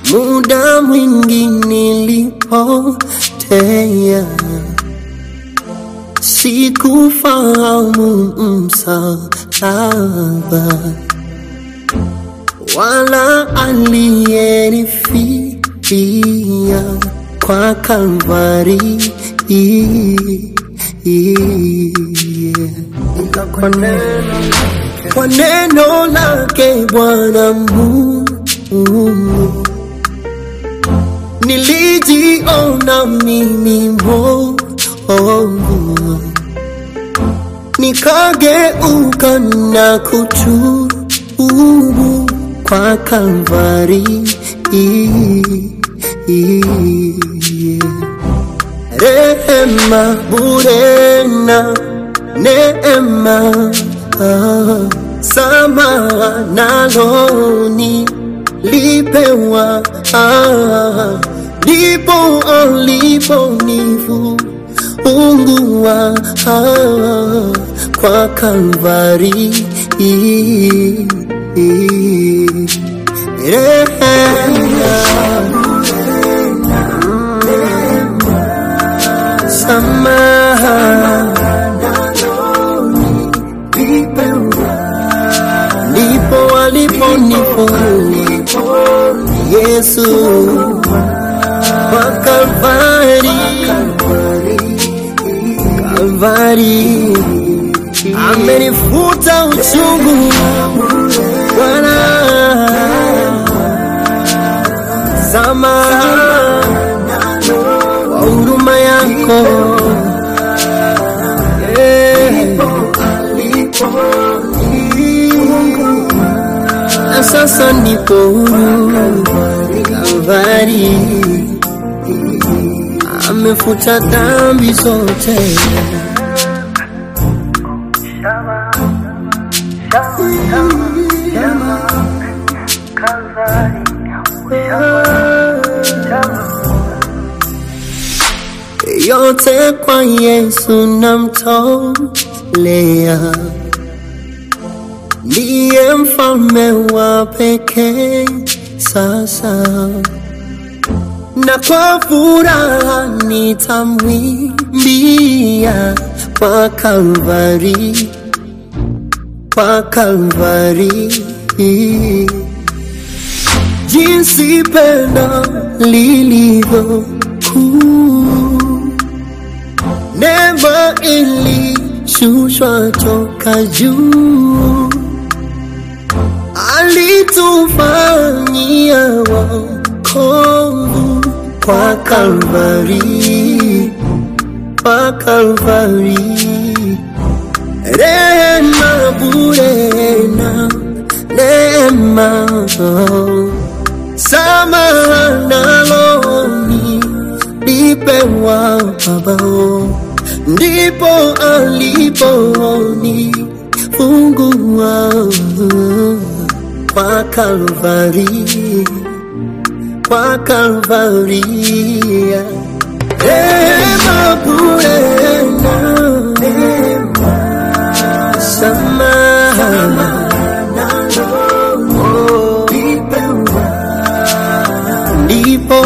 muda mwingi nilipotea, sikufahamu msalaba wala aliyenifia kwa Kalvari. Kwa neno, kwa neno lake Bwana Mungu nilijiona mimi mbovu, nikageuka na kutubu kwa Kalvari. Rehema bure na neema, ah, samaha naloni lipewa, ah, ndipo aliponifunguwa ah, kwa Kalvari. Rehema samaha ndipo aliponifungua Yesu kwa Kalvari, Kalvari amenifuta uchungu Bwana, samaha kwa huruma yako Eh. na sasa nipo huru Kalvari, amefuta dhambi zote. yote kwa Yesu namtolea, ndiye mfalme wa pekee sasa, na kwa furaha nitamwimbia kwa Kalvari, kwa Kalvari jinsi pendo lilivyo kuu, neema ilishushwa toka juu, alitufanyia wokovu kwa Kalvari, kwa Kalvari, rehema bure na neema samaha naloni lipewa Baba, ndipo aliponifungua kwa Kalvari, kwa Kalvari, rehema bure na neema, samaha ndipo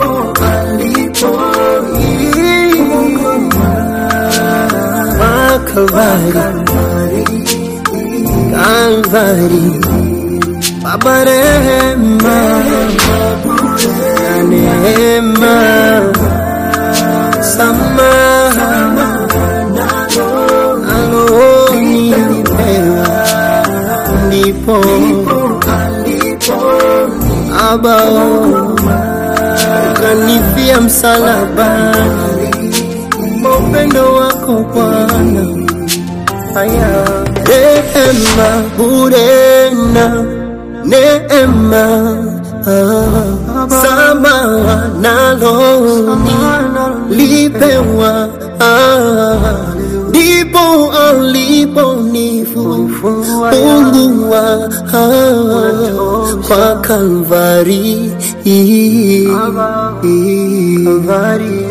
Kalvari, Kalvari, Baba rehema na neema, samaha alonipewa, ndipo abao kanifia msalabani kwa upendo wako Bwana. Haya, rehema bure na neema ah, samaha naloni lipewa ah, ndipo aliponifungua ah, kwa Kalvari, Kalvari.